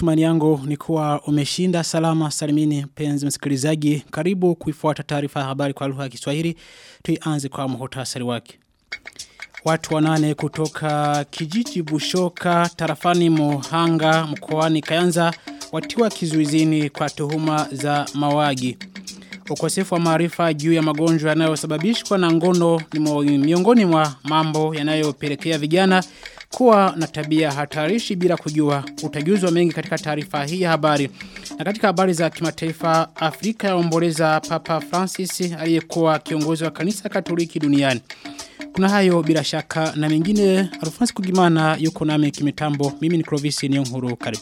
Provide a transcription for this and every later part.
Matumani yangu ni kuwa umeshinda salama salimini penzi msikilizaji. Karibu kuifuata taarifa ya habari kwa lugha ya Kiswahili. Tuianze kwa muhtasari wake. Watu wanane kutoka kijiji Bushoka tarafani Mohanga mkoani Kayanza watiwa kizuizini kwa tuhuma za mawagi. Ukosefu wa maarifa juu ya magonjwa yanayosababishwa na ngono ni miongoni mwa mambo yanayopelekea vijana kuwa na tabia hatarishi bila kujua utajuzwa mengi katika taarifa hii ya habari. Na katika habari za kimataifa Afrika yaomboleza Papa Francis aliyekuwa kiongozi wa kanisa Katoliki duniani. Kuna hayo bila shaka na mengine Alphonse Kugimana yuko nami kimitambo. Mimi ni Clovis Niyonkuru karibu.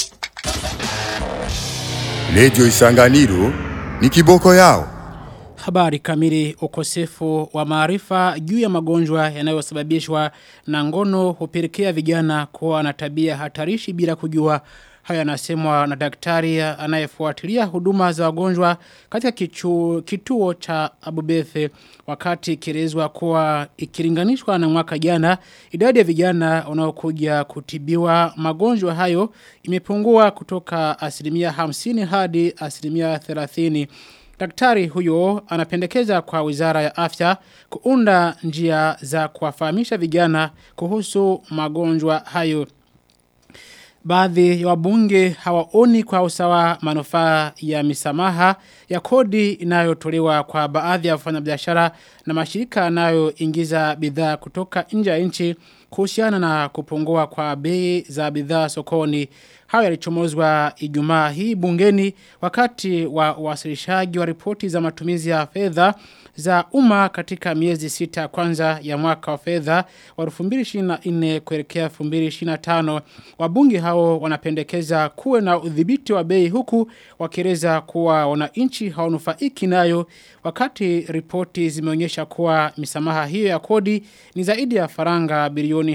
Lejo Isanganiro ni kiboko yao. Habari kamili ukosefu wa maarifa juu ya magonjwa yanayosababishwa na ngono hupelekea vijana kuwa na tabia hatarishi bila kujua haya yanasemwa na daktari anayefuatilia huduma za wagonjwa katika kichu, kituo cha Abubethe wakati kirezwa kuwa ikilinganishwa na mwaka jana idadi ya vijana wanaokuja kutibiwa magonjwa hayo imepungua kutoka asilimia 50 hadi asilimia 30 Daktari huyo anapendekeza kwa wizara ya afya kuunda njia za kuwafahamisha vijana kuhusu magonjwa hayo. Baadhi ya wabunge hawaoni kwa usawa manufaa ya misamaha ya kodi inayotolewa kwa baadhi ya wafanyabiashara na mashirika yanayoingiza bidhaa kutoka nje ya nchi kuhusiana na kupungua kwa bei za bidhaa sokoni. Hayo yalichomozwa Ijumaa hii bungeni wakati wa wasilishaji wa ripoti za matumizi ya fedha za umma katika miezi sita kwanza ya mwaka wa fedha wa 2024 kuelekea 2025. Wabunge hao wanapendekeza kuwe na udhibiti wa bei huku wakieleza kuwa wananchi hawanufaiki nayo wakati ripoti zimeonyesha kuwa misamaha hiyo ya kodi ni zaidi ya faranga bilioni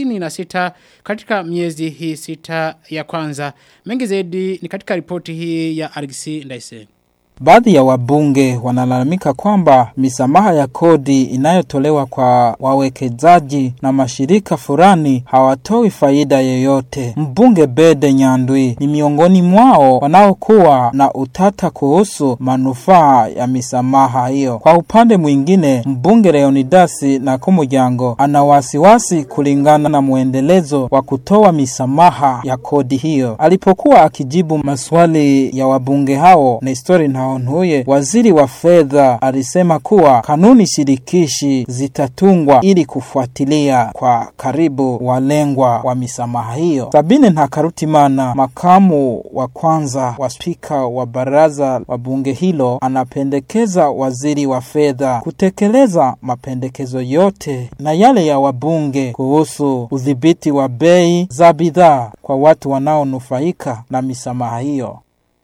56 katika miezi hii sita ya kwanza. Mengi zaidi ni katika ripoti hii ya Argisi Ndaise. Baadhi ya wabunge wanalalamika kwamba misamaha ya kodi inayotolewa kwa wawekezaji na mashirika fulani hawatoi faida yoyote. Mbunge Bede Nyandwi ni miongoni mwao wanaokuwa na utata kuhusu manufaa ya misamaha hiyo. Kwa upande mwingine, mbunge Leonidasi na Kumujyango ana wasiwasi kulingana na mwendelezo wa kutoa misamaha ya kodi hiyo. Alipokuwa akijibu maswali ya wabunge hao, Nestori na Onhuye, waziri wa fedha alisema kuwa kanuni shirikishi zitatungwa ili kufuatilia kwa karibu walengwa wa misamaha hiyo. Sabine Ntakarutimana, makamu wa kwanza wa spika wa baraza wa bunge hilo, anapendekeza waziri wa fedha kutekeleza mapendekezo yote na yale ya wabunge kuhusu udhibiti wa bei za bidhaa kwa watu wanaonufaika na misamaha hiyo.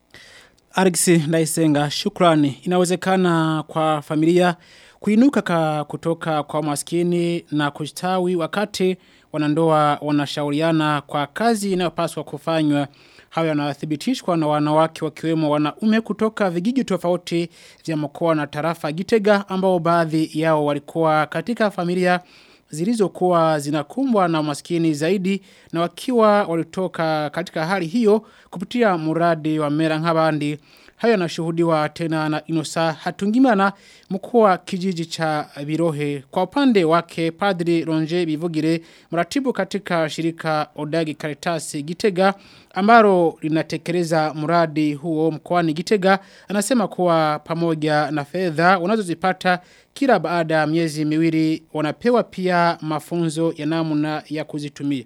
Argisi Ndaisenga, shukrani. Inawezekana kwa familia kuinuka ka kutoka kwa maskini na kustawi wakati wanandoa wanashauriana kwa kazi inayopaswa kufanywa. Hayo yanathibitishwa na wanawake wakiwemo wanaume kutoka vijiji tofauti vya mkoa na tarafa Gitega ambao baadhi yao walikuwa katika familia zilizokuwa zinakumbwa na umaskini zaidi na wakiwa walitoka katika hali hiyo kupitia muradi wa mera nk'abandi hayo yanashuhudiwa tena na Inosa Hatungimana mkuu wa kijiji cha Birohe kwa upande wake Padri Ronje Bivugire mratibu katika shirika Odagi Caritas Gitega ambalo linatekeleza mradi huo mkoani Gitega anasema kuwa pamoja na fedha wanazozipata kila baada ya miezi miwili wanapewa pia mafunzo ya namna ya kuzitumia.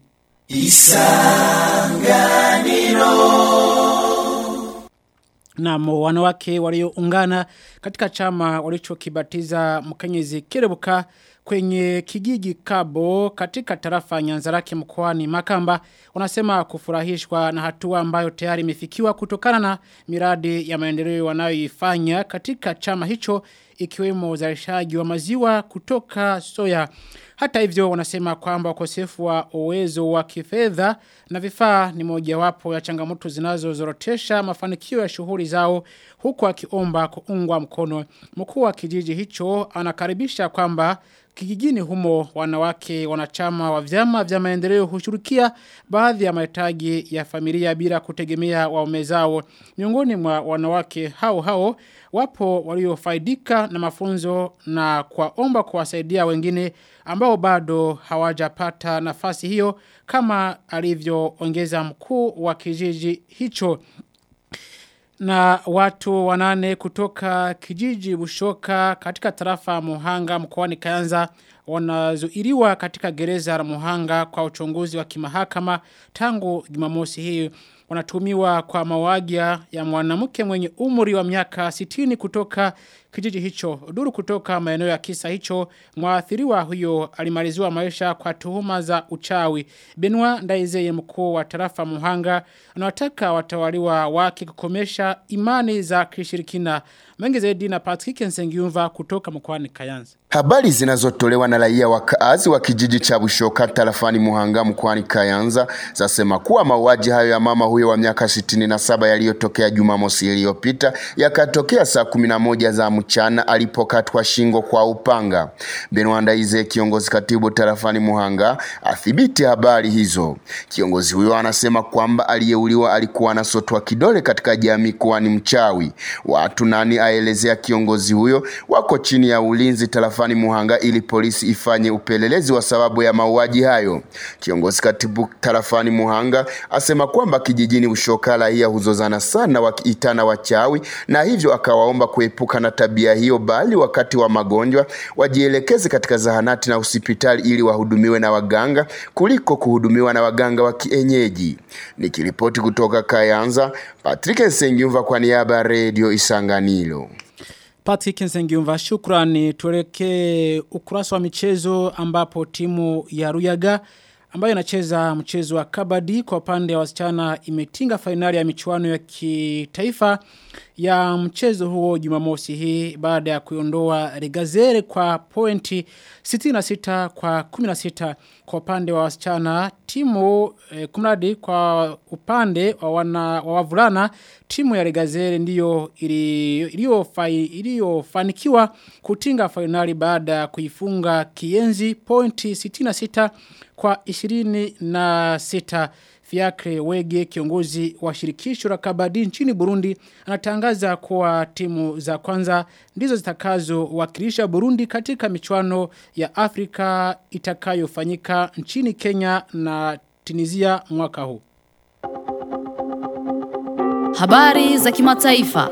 Na wanawake walioungana katika chama walichokibatiza mkenyezi Kerebuka kwenye kijiji Kabo katika tarafa Nyanzarake mkoani Makamba wanasema kufurahishwa na hatua ambayo tayari imefikiwa kutokana na miradi ya maendeleo wanayoifanya katika chama hicho ikiwemo uzalishaji wa maziwa kutoka soya. Hata hivyo wanasema kwamba ukosefu wa uwezo wa kifedha na vifaa ni mojawapo ya changamoto zinazozorotesha mafanikio ya shughuli zao huku akiomba kuungwa mkono. Mkuu wa kijiji hicho anakaribisha kwamba kijijini humo wanawake wanachama wa vyama vya maendeleo hushirikia baadhi ya mahitaji ya familia bila kutegemea waume zao. Miongoni mwa wanawake hao hao wapo waliofaidika na mafunzo na kuwaomba kuwasaidia wengine ambao bado hawajapata nafasi hiyo kama alivyoongeza mkuu wa kijiji hicho na watu wanane kutoka kijiji Bushoka katika tarafa Muhanga mkoani Kayanza wanazuiliwa katika gereza la Muhanga kwa uchunguzi wa kimahakama tangu Jumamosi hii wanatumiwa kwa mawagia ya mwanamke mwenye umri wa miaka 60 kutoka kijiji hicho. Duru kutoka maeneo ya kisa hicho, mwathiriwa huyo alimaliziwa maisha kwa tuhuma za uchawi. Benua Ndaizeye mkuu wa tarafa Muhanga anawataka watawaliwa wake kukomesha imani za kishirikina. Mengi zaidi na Patrick Nsengiumva kutoka mkoani Kayanza. Habari zinazotolewa na raia wakaazi wa kijiji cha Bushoka tarafani Muhanga mkoani Kayanza zasema kuwa mauaji hayo ya mama huyo wa miaka 67 yaliyotokea Jumamosi iliyopita yakatokea saa 11 za mchana alipokatwa shingo kwa upanga. Benwanda Ize kiongozi katibu tarafani Muhanga athibiti habari hizo. Kiongozi huyo anasema kwamba aliyeuliwa alikuwa anasotwa kidole katika jamii kuwa ni mchawi. Watu nani aelezea kiongozi huyo wako chini ya ulinzi tarafani Muhanga ili polisi ifanye upelelezi wa sababu ya mauaji hayo. Kiongozi katibu tarafani Muhanga asema kwamba kijijini Ushoka raia huzozana sana wakiitana wachawi na hivyo akawaomba kuepuka na tabia hiyo bali wakati wa magonjwa wajielekeze katika zahanati na hospitali ili wahudumiwe na waganga kuliko kuhudumiwa na waganga wa kienyeji. Nikiripoti kutoka Kayanza, Patrick Nsengiumva kwa niaba ya Radio Isanganiro. Patrick Nsengiumva shukrani tuelekee ukurasa wa michezo ambapo timu ya Ruyaga ambayo inacheza mchezo wa kabadi kwa upande wa wasichana imetinga fainali ya michuano ya kitaifa ya mchezo huo Jumamosi hii baada ya kuiondoa Regazere kwa pointi 66 kwa 16 kwa upande wa wasichana timu eh, kumradi kwa upande wa wana wa wavulana timu ya Regazere ndiyo iliyofanikiwa kutinga fainali baada ya kuifunga Kienzi pointi 66 kwa 26 Fiakre Wege kiongozi wa shirikisho la kabadi nchini Burundi anatangaza kuwa timu za kwanza ndizo zitakazo wakilisha Burundi katika michuano ya Afrika itakayofanyika nchini Kenya na Tunisia mwaka huu. Habari za kimataifa.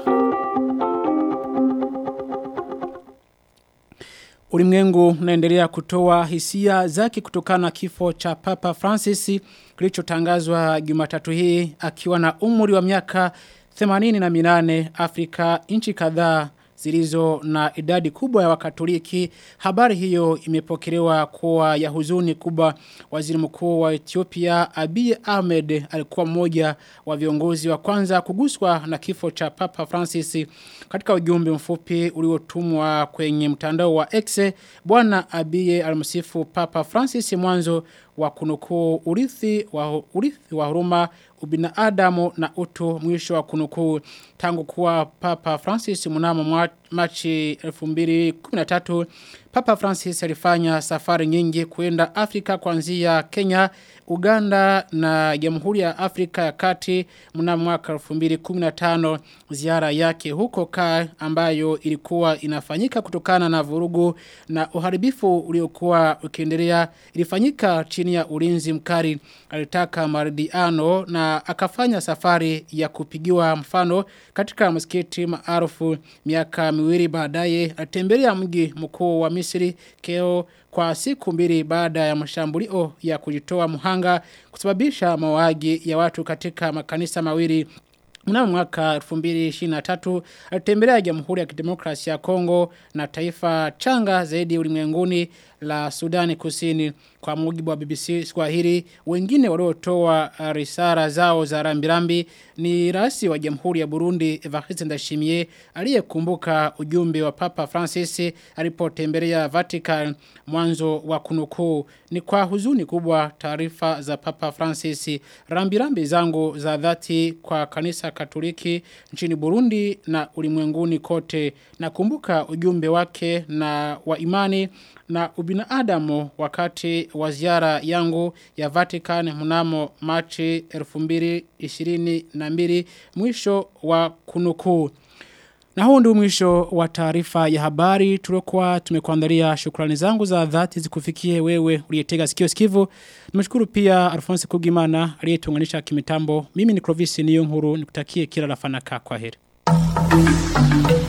Ulimwengu unaendelea kutoa hisia zake kutokana na kifo cha Papa Francis kilichotangazwa Jumatatu hii akiwa na umri wa miaka 88 Afrika nchi kadhaa zilizo na idadi kubwa ya wakatoliki. Habari hiyo imepokelewa kuwa ya huzuni kubwa waziri mkuu wa Ethiopia Abiy Ahmed alikuwa mmoja wa viongozi wa kwanza kuguswa na kifo cha Papa Francis katika ujumbe mfupi uliotumwa kwenye mtandao wa X bwana Abiy alimsifu Papa Francis mwanzo wa kunukuu urithi wa urithi wa huruma ubinadamu na utu mwisho wa kunukuu tangu kuwa Papa Francis mnamo Machi 2013 Papa Francis alifanya safari nyingi kuenda Afrika kuanzia Kenya, Uganda na Jamhuri ya Afrika ya Kati mnamo mwaka 2015 ziara yake huko ka ambayo ilikuwa inafanyika kutokana na vurugu na uharibifu uliokuwa ukiendelea ilifanyika chini ya ulinzi mkali alitaka maridhiano na akafanya safari ya kupigiwa mfano katika msikiti maarufu miaka miwili baadaye alitembelea mji mkuu wa Misri keo kwa siku mbili baada ya mashambulio ya kujitoa muhanga kusababisha mauaji ya watu katika makanisa mawili Mnamo mwaka 2023 alitembelea Jamhuri ya Kidemokrasia ya Kongo na taifa changa zaidi ulimwenguni la Sudani Kusini kwa mujibu wa BBC Swahili wengine waliotoa risara zao za rambirambi ni rais wa Jamhuri ya Burundi Evariste Ndashimiye aliyekumbuka ujumbe wa Papa Francis alipotembelea Vatican mwanzo wa kunukuu ni kwa huzuni kubwa taarifa za Papa Francis rambirambi zangu za dhati kwa kanisa Katoliki nchini Burundi na ulimwenguni kote. Nakumbuka ujumbe wake na wa imani na ubinadamu wakati wa ziara yangu ya Vatican mnamo Machi 2022 mwisho wa kunukuu. Na huu ndio mwisho wa taarifa ya habari tuliokuwa tumekuandalia shukrani zangu za dhati zikufikie wewe uliyetega sikio sikivu. Nimeshukuru pia Alphonse Kugimana aliyetuunganisha kimitambo. Mimi ni Clovis Niyonkuru nikutakie kila la fanaka kwa heri.